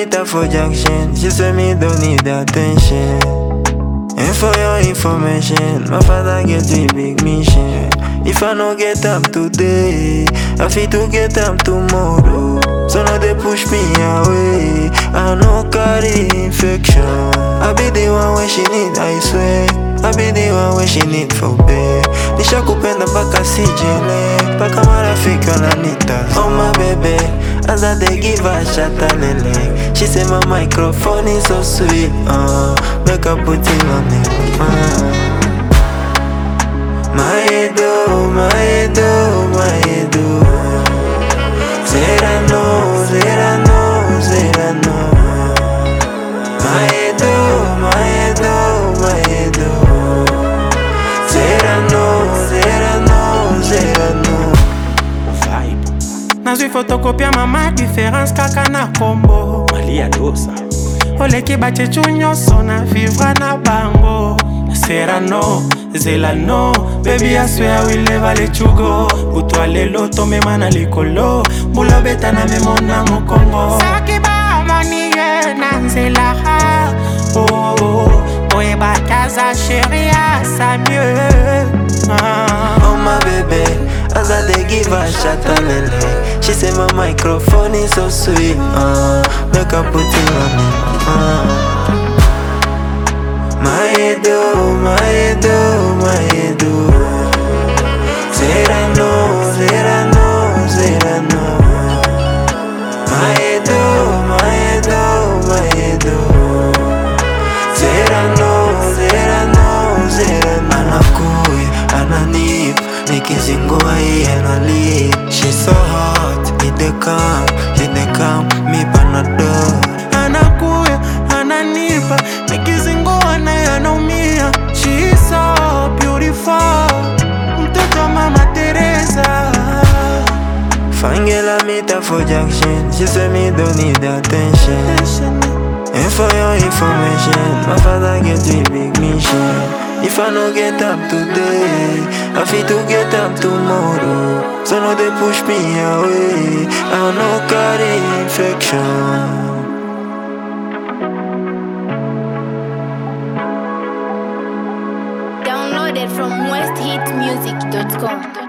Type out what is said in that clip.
meet her for junction. She say me don't need attention. And for your information, my father get a big mission. If I no get up today, I fit to get up tomorrow. So now they push me away. I no carry infection. I be the one when she need, I swear. I be the one when she need for bed. Nisha kupenda mpaka sijele mpaka marafiki wananita Oh my baby, as I dey give her shata lele She say my microphone is so sweet, uh, make her put it on it uh. My edo, my edo, my edo Serano, serano, serano My edo, my edo, my edo Serano, serano, serano nazwi fotokopia mama diference kaka na kombo malia dosa oleki bachechu nyonso na vivre na bango serano zelano bebi aswea wileva lechugo butwa lelo tomema na likolo mbula obeta na memo na mokongo soki bamoni ye na nzela oh, oh, oyebaki aza sheri asa mieux ah. Oh my baby, as I dey give her shata lele She say my microphone is so sweet, uh, make her put it on it uh. My edo, my edo, my edo Serano, serano, serano My edo, my edo, my edo Serano, serano, serano Anakuya, ananip Nikizingua iye analip She's so hot, it dey come, it dey come Me panadol anakuya ananipa nikizingua naye anaumia She is so beautiful mtoto wa mama Teresa Fangela meet her for junction She say me don't need attention And for your information My father get a big mission If I no get up today I fit to get up tomorrow So no they push me away I no carry infection Downloaded from westhitmusic.com.